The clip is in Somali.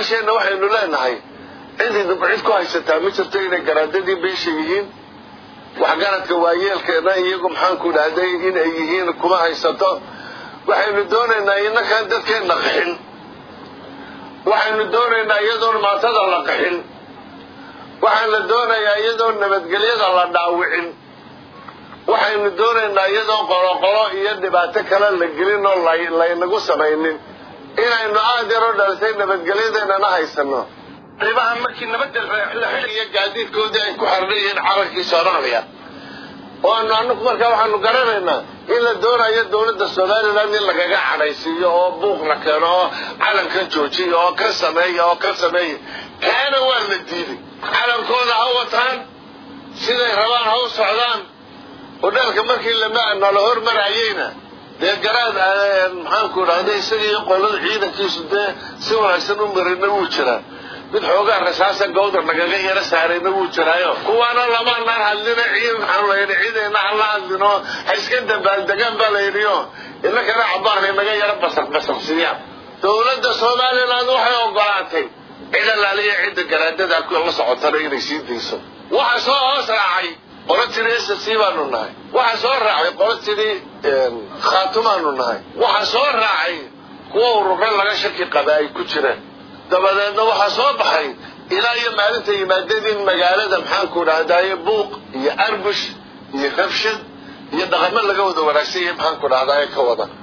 odayaasheenna waxaynu leenahay cidii cid ku haysataa ma jirto inay garaadadii beesha yihiin waxgaradka waayeelkeena iyagu maxaanku dhahday inay yihiin kuma haysato waxaynu doonaynaa inakaan dadkeenna qaxin waxaynu doonaynaa iyadoon maatada la qaxin waxaan la doonayaa iyadoon nabadgelyada la dhaawicin waxaynu doonaynaa iyadoon qoloqolo iyo dhibaato kale la gelin oo laynagu samaynin inaynu aad yaroo dhalisay nabadgelyadeennana haysano ribaha markii nabadda la iyo gaadiidkoodii ay ku xardhan yihiin carankii soomaaliya oo anu anaku markaa waxaanu garanaynaa in la doonayo dawladda somaliland in lagaga cadhaysiiyo oo buuq la keeno oo calankan joojiya oo kan sameeya oo kan sameeya kaana waa la diiday calankooda ha wataan siday rabaan ha u socdaan oo dhalka markii nala hormarayeyna dee garaad maxaanku dhahda isaga iyo qolada ciidankiisu dee si wanaagsan u marina wuu jiraa mid xoogaa rasaasa gawdar nagaga yaro saarayna wuu jiraayo kuwaana lamaanaan hadlina ciid maxaanu layidhi ciidayna hala hadlino ha iska dabaaldegaan baa layidhiyo inakana cabaanay naga yaro basaq basaqsiiyaan dawladda somaliland waxay ogolaatay cid allaaliya cidda garaadada la socotana inay sii dayso waxa soo hoos raacay qolo tidhi s c baanu nahay waxa soo raacay qolo tidhi khaatumaanu nahay waxa soo raacay kuwa urura laga shaki qaba ay ku jiraan dabadeedna waxaa soo baxay ilaa iyo maalinta yimaadeen in magaalada maxaanku dhahdaye buuq iyo arbush iyo rabshad iyo dhaqamo laga wada wanaagsan yahay maxaanku dhahdaye ka wada